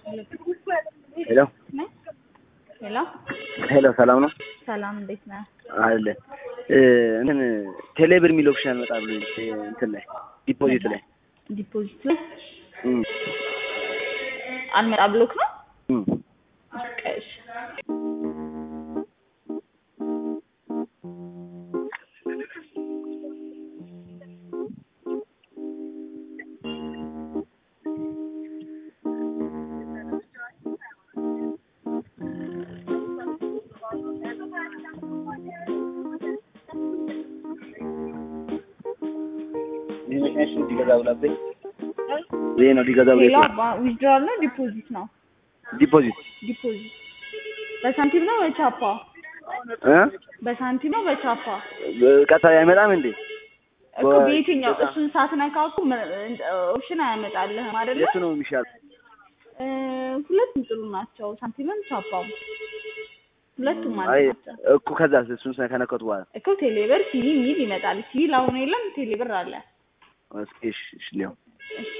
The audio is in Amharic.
ሄሎ ሄሎ ሄሎ ሰላም ነው ሰላም፣ እንዴት ነህ? አለ እንትን ቴሌብር የሚል ኦፕሽን አልመጣ ብሎ እንትን ላይ ዲፖዚት ላይ ዲፖዚት ላይ እም፣ አልመጣ ብሎክ ነው። እም። እሺ ይሄ መኪናሽ እንዲገዛ ብላብኝ ይሄ ነው ሊገዛ ብላ ሌላ ዊዝድራል ነው ዲፖዚት ነው? ዲፖዚት ዲፖዚት በሳንቲም ነው በቻፓ? እ በሳንቲም ነው በቻፓ? ቀጥታ አይመጣም እንዴ? እኮ በ- በየትኛው በቃ- እሱን ሳትነካው እኮ ም- ኦፕሽን አያመጣልህም አይደለ? የቱ ነው የሚሻል? እ፣ ሁለቱም ጥሩ ናቸው። ሳንቲምም ቻፓም ሁለቱም አይ ማለት ናቸው። እኮ ከዛ እሱን ከነከቱ በኋላ እኮ ቴሌብር ሲቪ የሚል ይመጣል። ሲቪ አሁን የለም ቴሌብር አለ። እስኪ እሺ እሺ ሊሆን እሺ